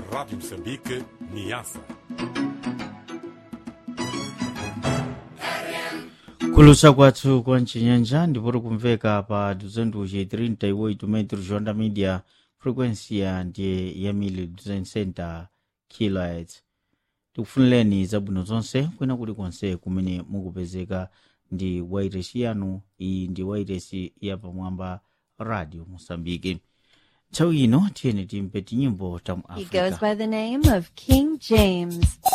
Rádio Moçambique, Niassa. kulusa kwathu kwa mchinyanja ndipoti kumveka pa 238 metros jonda media frequência ndiye ya 1260 kHz tikufunireni zabwino zonse kwina kuli konse kumene mukupezeka ndi wairesi yanu iyi ndi wairesi yapamwamba radio mosambiki nthawi ino tiyeni timpe tinyimbo ta mu He goes africa by the name of King James.